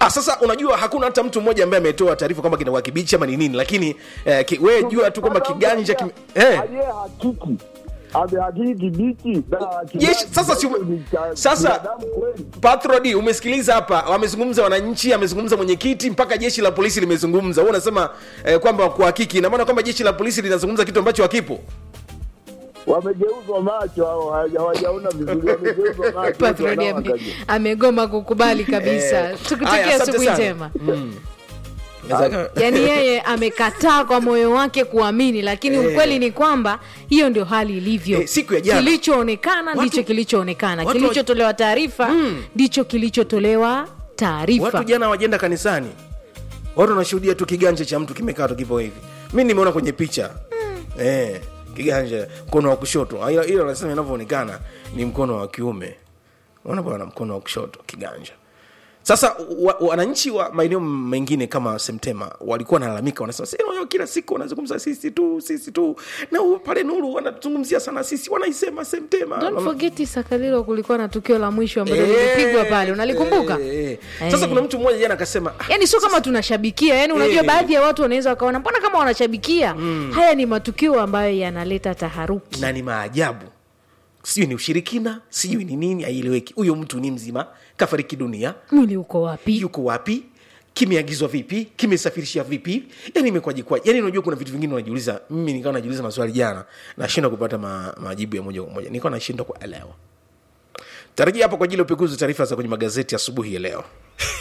ah, sasa unajua hakuna hata mtu mmoja ambaye ametoa taarifa kwamba kinakuwa kibichi ama ni nini lakini eh, ki, we jua tu kwamba kiganja kime, eh, aliye hakiki amehakiki kibichi na Jeshi- sasa si- ni cha sasa- binadamu kweli. Patrodi, umeskiliza hapa, wamezungumza wananchi, amezungumza mwenyekiti, mpaka jeshi la polisi limezungumza. Wewe unasema eh, kwamba kuhakiki, ina maana kwamba jeshi la polisi linazungumza kitu ambacho hakipo. wamegeuzwa macho hao hawaja- hawajaona vizuri wamegeuzwa macho Patroni watu ame, wanaoangalia. amegoma kukubali kabisa Eh, haya, tukutakia asante asubuhi sana. njema Mm. yaani yeye amekataa kwa moyo wake kuamini lakini Eh. ukweli ni kwamba hiyo ndio hali ilivyo Eh, siku ya jana. kilichoonekana Watu- ndicho kilichoonekana watu- kilichotolewa taarifa ndicho kilichotolewa taarifa Watu jana wajenda kanisani, watu wanashuhudia tu kiganja cha mtu kimekaa tu kipo hivi. Mi nimeona kwenye picha eh, kiganja mkono wa kushoto, Ah, ila ila wanasema inavyoonekana ni mkono wa kiume. Unaona bwana, mkono wa kushoto kiganja. Sasa wa- wananchi wa maeneo mengine kama Semtema walikuwa wanalalamika, wanasema "Sasa, unajua kila siku wanazungumza sisi tu sisi tu, na u- pale Nuru wanazungumzia sana sisi, wanaisema Semtema Don't forget Sakalilo kulikuwa na tukio la mwisho ambalo Eh, lilipigwa pale unalikumbuka eh, eh. Sasa Eh. kuna mtu mmoja jana akasema "Ah, yaani sio kama tunashabikia yani unajua Eh. baadhi ya watu wanaweza wakaona mbona kama wanashabikia haya ni matukio ambayo yanaleta taharuki na ni maajabu sijui ni ushirikina sijui ni nini aieleweki huyo mtu ni mzima kafariki dunia mwili uko wapi yuko wapi kimeagizwa vipi kimesafirishia vipi yani imekwaje kwaje yani unajua kuna vitu vingine unajiuliza mimi nikawa najiuliza maswali jana nashindwa kupata ma, majibu ya moja kwa moja nikawa nashindwa kuelewa tarajia hapo kwa ajili ya upekuzi wa taarifa za kwenye magazeti asubuhi ya leo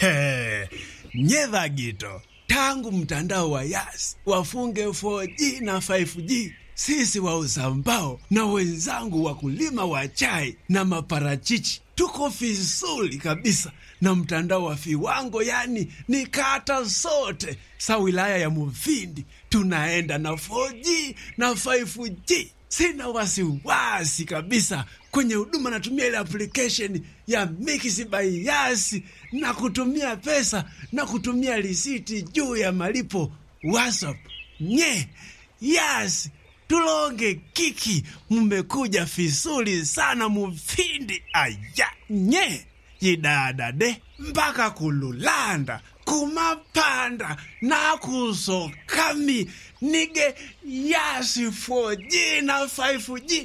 nyedha gito tangu mtandao wa yas wafunge 4G na 5G sisi wauza mbao na wenzangu wakulima wa chai na maparachichi tuko vizuri kabisa na mtandao wa viwango yani ni kata zote sa wilaya ya muvindi tunaenda na 4G na 5G sina wasiwasi kabisa kwenye huduma natumia ile application ya Mix by Yas na kutumia pesa na kutumia risiti juu ya malipo WhatsApp. Nye Yas tulonge kiki, mmekuja vizuri sana mufindi aya nye yidadade mpaka kululanda kumapanda nakusokami nige yasi 4G na 5G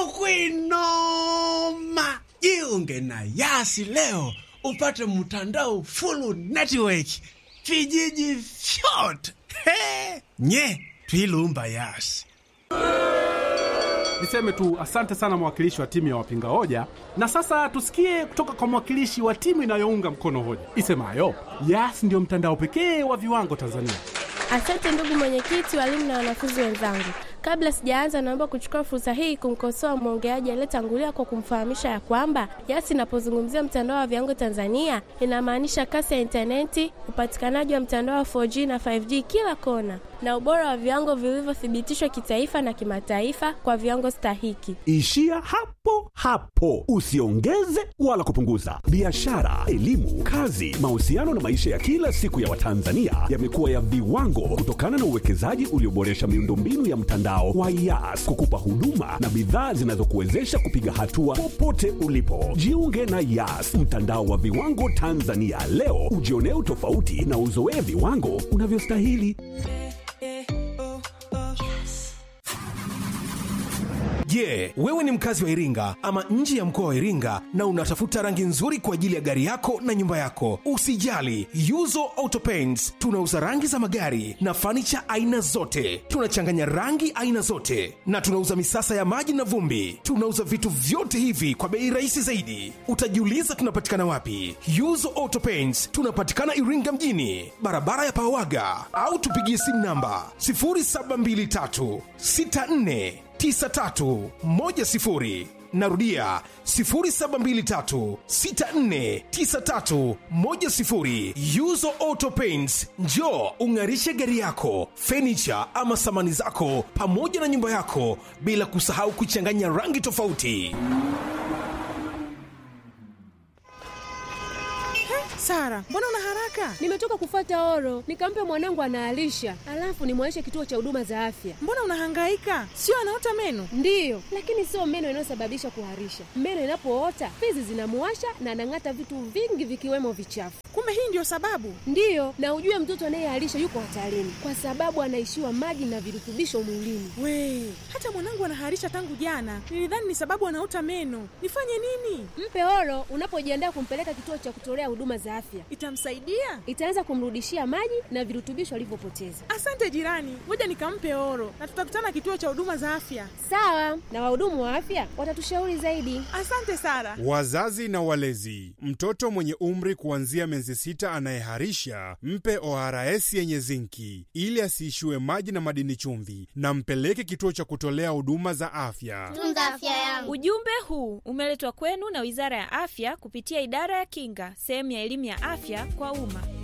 tukwinoma jiunge na yasi leo upate mtandao full network vijiji vyote He! nye twilumba yasi Niseme tu asante sana mwakilishi wa timu ya wapinga hoja, na sasa tusikie kutoka kwa mwakilishi wa timu inayounga mkono hoja isemayo Yas ndio mtandao pekee wa viwango Tanzania. Asante ndugu mwenyekiti, walimu na wanafunzi wenzangu. Kabla sijaanza, naomba kuchukua fursa hii kumkosoa mwongeaji aliyetangulia kwa kumfahamisha ya kwamba Yas inapozungumzia mtandao wa viwango Tanzania inamaanisha kasi ya intaneti, upatikanaji wa mtandao wa 4G na 5G kila kona, na ubora wa viwango vilivyothibitishwa kitaifa na kimataifa kwa viwango stahiki. Ishia hapo hapo, usiongeze wala kupunguza. Biashara, elimu, kazi, mahusiano na maisha ya kila siku ya Watanzania yamekuwa ya viwango kutokana na uwekezaji ulioboresha miundombinu ya mtandao wa Yas kukupa huduma na bidhaa zinazokuwezesha kupiga hatua popote ulipo. Jiunge na Yas, mtandao wa viwango Tanzania leo, ujionee utofauti na uzoee viwango unavyostahili. Je, wewe ni mkazi wa Iringa ama nje ya mkoa wa Iringa na unatafuta rangi nzuri kwa ajili ya gari yako na nyumba yako? Usijali, Yuzo Auto Paints tunauza rangi za magari na fanicha aina zote. Tunachanganya rangi aina zote na tunauza misasa ya maji na vumbi. Tunauza vitu vyote hivi kwa bei rahisi zaidi. Utajiuliza tunapatikana wapi? Yuzo Auto Paints tunapatikana Iringa mjini, barabara ya Pawaga, au tupigie simu namba 0723 64 9310 narudia 0723649310 yuzo auto paints njo ung'arishe gari yako fenicha ama samani zako pamoja na nyumba yako bila kusahau kuchanganya rangi tofauti Sara, mbona una haraka? Nimetoka kufata oro, nikampe mwanangu anaalisha, alafu nimwaishe kituo cha huduma za afya. Mbona unahangaika? Sio anaota meno? Ndiyo, lakini sio meno inayosababisha kuharisha. Meno inapoota fizi zinamuwasha na anang'ata vitu vingi vikiwemo vichafu. Kumbe hii ndio sababu? Ndiyo, na ujue mtoto anayeharisha yuko hatarini kwa sababu anaishiwa maji na virutubisho mwilini. We, hata mwanangu anaharisha tangu jana. Nilidhani ni sababu anaota meno. Nifanye nini? Mpe oro unapojiandaa kumpeleka kituo cha kutolea huduma za afya. Itamsaidia? Itaanza kumrudishia maji na virutubisho alivyopoteza. Asante jirani, ngoja nikampe oro na tutakutana kituo cha huduma za afya. Sawa, na wahudumu wa afya watatushauri zaidi. Asante Sara. Wazazi na walezi, mtoto mwenye umri kuanzia miezi sita anayeharisha mpe ORS yenye zinki ili asiishiwe maji na madini chumvi, na mpeleke kituo cha kutolea huduma za afya. Tunza afya yangu. Ujumbe huu umeletwa kwenu na Wizara ya Afya kupitia Idara ya Kinga, sehemu ya elimu ya afya kwa umma.